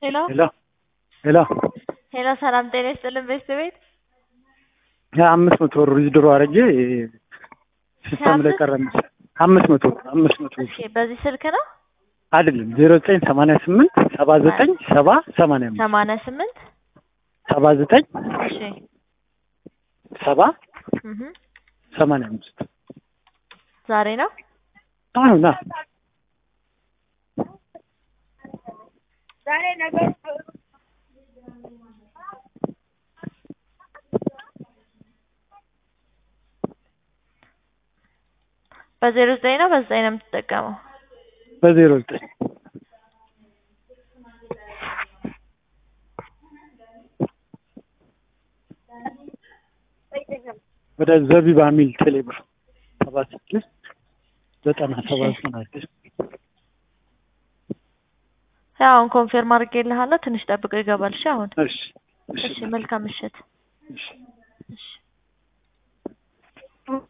ሄሎ ሄሎ ሄሎ ሄሎ ሰላም ጤና ይስጥልን ቤተሰቤት አምስት መቶ ብር ዊዝድሮ አድርጌ ሲስተም ላይ ቀረ መሰለኝ። አምስት መቶ ብር አምስት መቶ ብር እሺ በዚህ ስልክ ነው አይደለም ዜሮ ዘጠኝ ሰማንያ ስምንት ሰባ ዘጠኝ ሰባ ሰማንያ አምስት ሰማንያ ስምንት ሰባ ዘጠኝ እሺ ሰባ እህ ሰማንያ አምስት ዛሬ ነው አሁን ና በዜሮ ዘጠኝ ነው በዘጠኝ ነው የምትጠቀመው በዜሮ ዘጠኝ ወደ ዘቢባ ሚል ቴሌብር ሰባ ስድስት ዘጠና ሰባ ዘጠና ስድስት ያው አሁን ኮንፌርም አድርጌልሃለሁ ትንሽ ጠብቀው ይገባል እሺ አሁን እሺ እሺ መልካም ምሽት እሺ